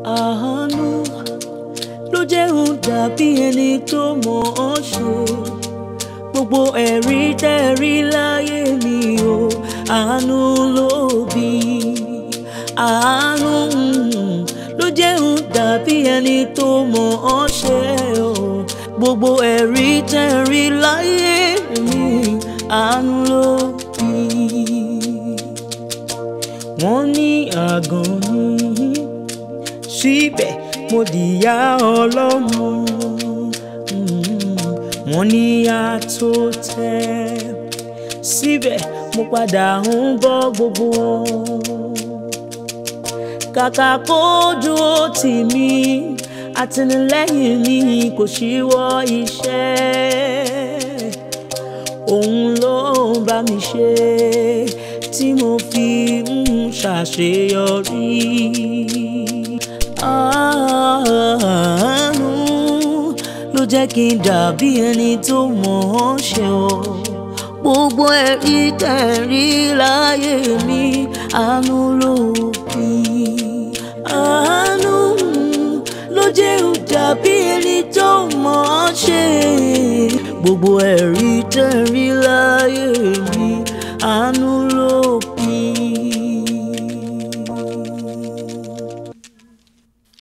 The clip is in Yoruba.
àánú ló jẹ́ ń dàbí ẹni tó mọ̀ ọ́ ṣe gbogbo ẹ̀rí tẹ́rí láyé mi o àánú ló bí àánú mm, ló jẹ́ ń dàbí ẹni tó mọ̀ ọ́ ṣe o gbogbo ẹ̀rí tẹ́rí láyé mi àánú ló bí wọ́n ní àgàn ni síbẹ̀ mo dìyà ọlọ́mọ Mm, wọ́n ní àtò tẹ́ síbẹ̀ mo padà ń bọ́ gbogbo wọn kàkà kó dúró tì mí àtìlẹ́yìn mi kò ṣíwọ́ iṣẹ́ òun ló ń bá mi ṣe tí mo fi ń ṣàṣeyọrí. Àánú ló jẹ́ kí n dàbí ẹni tó mọ̀ ọ́ ṣe o. Gbogbo ẹ̀rí tẹ̀rí láyé mi, àánú ló bí. Àánú ló jẹ́ ń dàbí ẹni tó mọ̀ ọ́ ṣe. Gbogbo ẹ̀rí tẹ̀rí láyé.